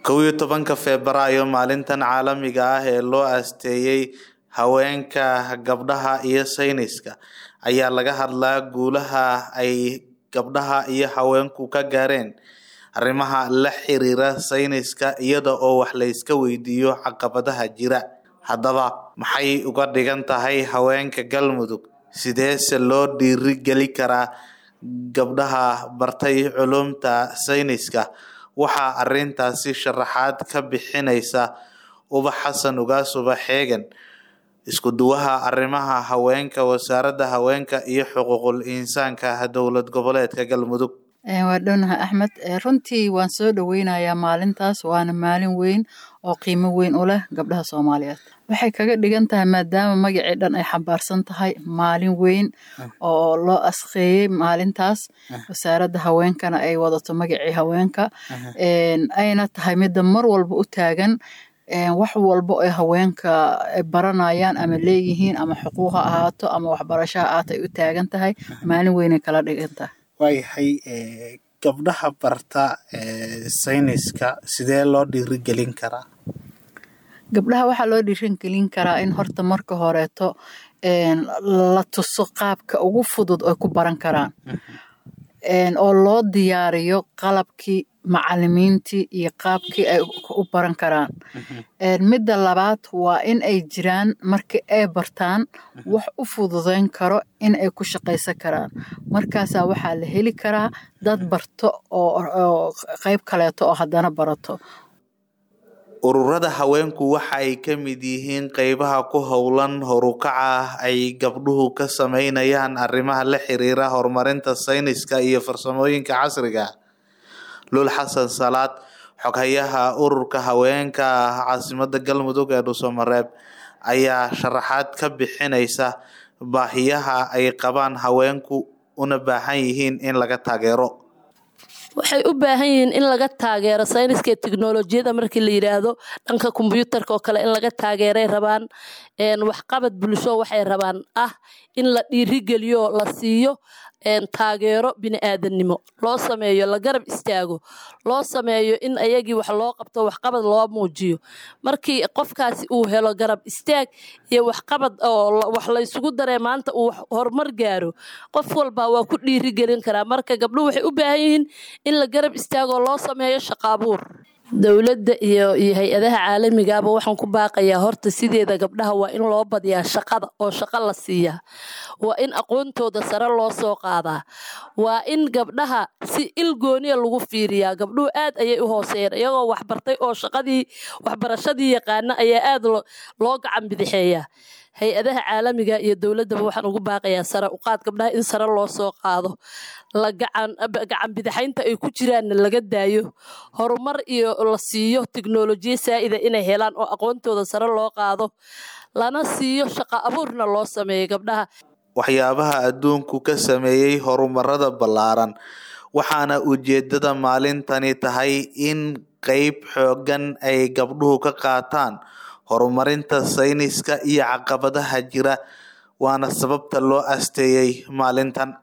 kow iyo tobanka febraayo maalintan caalamiga ah ee loo aasteeyey haweenka gabdhaha iyo sayniska ayaa laga hadlaa guulaha ay gabdhaha iyo haweenku ka gaareen arrimaha la xiriira sayniska iyada oo wax la iska weydiiyo caqabadaha jira haddaba maxay uga dhigan tahay haweenka galmudug sideese loo dhiirigeli karaa gabdhaha bartay culumta sayniska waxaa arintaasi sharaxaad ka bixinaysa ubax xasan ugaas ubax xeegan isku duwaha arrimaha haweenka wasaaradda haweenka iyo xuquuqul insaanka dowlad goboleedka galmudug waa dhownaha axmed runtii waan soo dhoweynayaa maalintaas waana maalin weyn oo qiimo weyn u leh gabdhaha soomaaliyeed waxay kaga dhigan tahay maadaama magacii dhan ay xambaarsan tahay maalin weyn oo loo asqeeyey maalintaas wasaaradda haweenkana ay wadato magacii haweenka ayna tahay midda mar walba u taagan wax walba ay haweenka baranayaan ama leeyihiin ama xuquuq ha ahaato ama waxbarasho ha ahaato ay u taagan tahay maalin weynay kala dhigan tahay waayahay gabdhaha barta sayniska sidee loo dhiirigelin karaa gabdhaha waxaa loo dhiirigelin karaa in horta marka horeeto la tuso qaabka ugu fudud ay ku baran karaan oo loo diyaariyo qalabkii macalimiintii iyo qaabkii ay u baran karaan midda labaad waa in ay jiraan markii ay bartaan wax u fududeyn karo in ay ku shaqaysan karaan markaasaa waxaa la heli karaa dad barto oo qayb kaleeto oo haddana barato ururada haweenku waxa ay ka mid yihiin qeybaha ku howlan horukaca ay gabdhuhu ka sameynayaan arrimaha la xiriira horumarinta sayniska iyo farsamooyinka casriga lul xasan salaad xoghayaha ururka haweenka caasimada galmudug ee dhuusamareeb ayaa sharaxaad ka bixinaysa baahiyaha ay qabaan haweenku una baahan yihiin in laga taageero waxay u baahan yihiin in laga taageero sayniska teknolojiyada markii la yidhaahdo dhanka kombyuutarka oo kale in laga taageeray rabaan waxqabad bulsho waxay rabaan ah in la dhiirigeliyo la siiyo taageero bini-aadannimo loo sameeyo la garab istaago loo sameeyo in ayagii wax loo qabto waxqabad loo muujiyo markii qofkaasi uu helo garab istaag iyo waxqabad oo wax laysugu daree maanta uu horumar gaaro qof walba waa ku dhiirigelin karaa marka gabdhuhu waxay u baahan yihiin in la garab istaagoo loo sameeyo shaqaabuur dowladda iyo iyo hay-adaha caalamigaaba waxaan ku baaqayaa horta sideeda gabdhaha waa in loo badiyaa shaqada oo shaqo la siiyaa waa in aqoontooda sare loo soo qaadaa waa in gabdhaha si il gooniya lagu fiiriyaa gabdhuhu aad ayay u hooseeyeen iyagoo waxbartay oo shaqadii waxbarashadii yaqaana ayaa aad loo gacan bidixeeyaa hay-adaha caalamiga iyo dowladdaba waxaan ugu baaqayaa sare uqaad gabdhaha in sare loo soo qaado la gacan bidixaynta ay ku jiraanna laga daayo horumar iyo la siiyo teknolojiya saa'ida inay helaan oo aqoontooda sare loo qaado lana siiyo shaqo abuurna loo sameeyo gabdhaha waxyaabaha adduunku ka sameeyey horumarada ballaaran waxaana ujeedada maalintani tahay in qeyb xoogan ay gabdhuhu ka qaataan horumarinta sayniska iyo caqabadaha jira waana sababta loo asteeyey maalintan